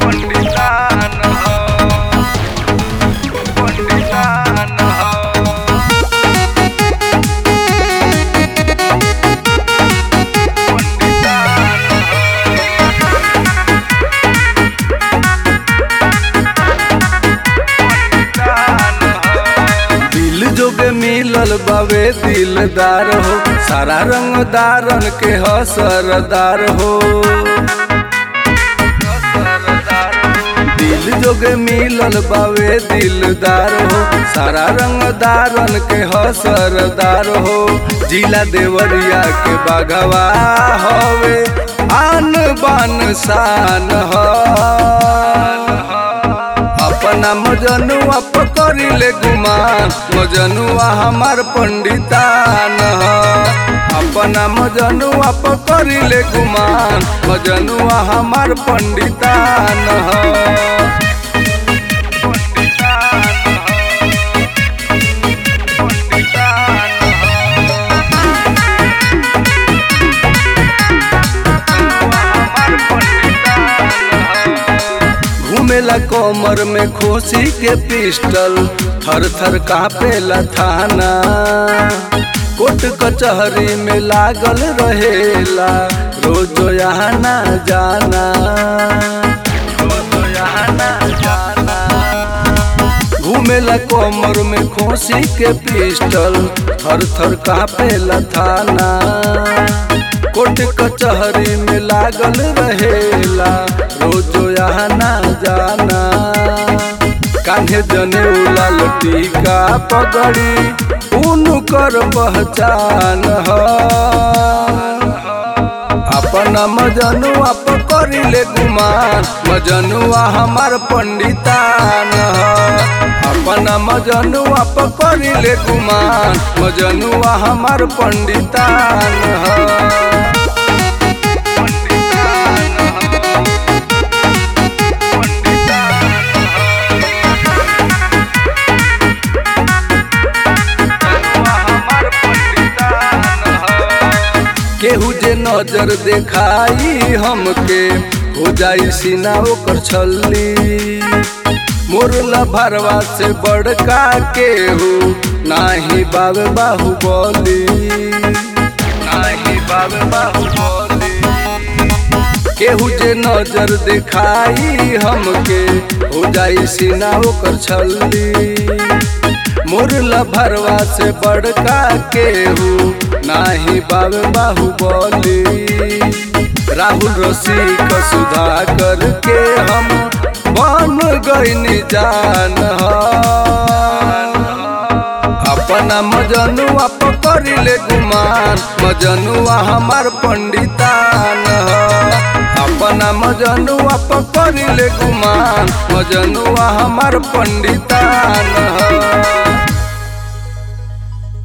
पंडितान हो पंडितान हो दिल जोगे मिलल बावे दिलदार हो सारा रंगदारन के ह सरदार हो दिल जोगे मिलल बावे दिलदार हो सारा रंगदारन के ह सरदार हो जिला देवरिया के बागवा हवे आन बान शान हो अपना मजनुआ पकड़िले गुमान मजनुआ हमार पंडितान ह अपना मजनुआ पकड़िले गुमान मजनुआ हमार पंडितान ह घूमेला कोमर में खोसी के पिस्टल थर थर कापेला थाना कोर्ट कचहरी में लागल रहेला रोज यहाँ ना जाना रोज यहाँ ना जाना घूमेला कोमर में खोसी के पिस्टल थर थर कापेला थाना कोर्ट कचहरी में लागल रहेला रोज यहाँ ना जाना कान्हे जने लाल टीका पगड़ी उनकर पहचान ह अपना मजनुआ पकड़िले गुमान मजनुआ हमार पंडितान ह अपना मजनुआ पकड़िले गुमान मजनुआ हमार पंडितान ह केहू जे नजर देखाई हमके हो जाई सीना ओकर छल्ली मोरला भरवा से बड़का केहू नाही बाबे बाहुबली नाही बाबे बाहुबली केहू जे नजर देखाई हमके हो जाई सीना ओकर छल्ली मुरला भरवा से बड़का केहू नाही बाबे बाहुबली राहुल रसिक सुधा करके हम बन गईनी जान ह अपना मजनुआ पकड़िले गुमान मजनुआ हमार पंडितान ह अपना मजनुआ पकड़िले गुमान मजनुआ हमार पंडितान ह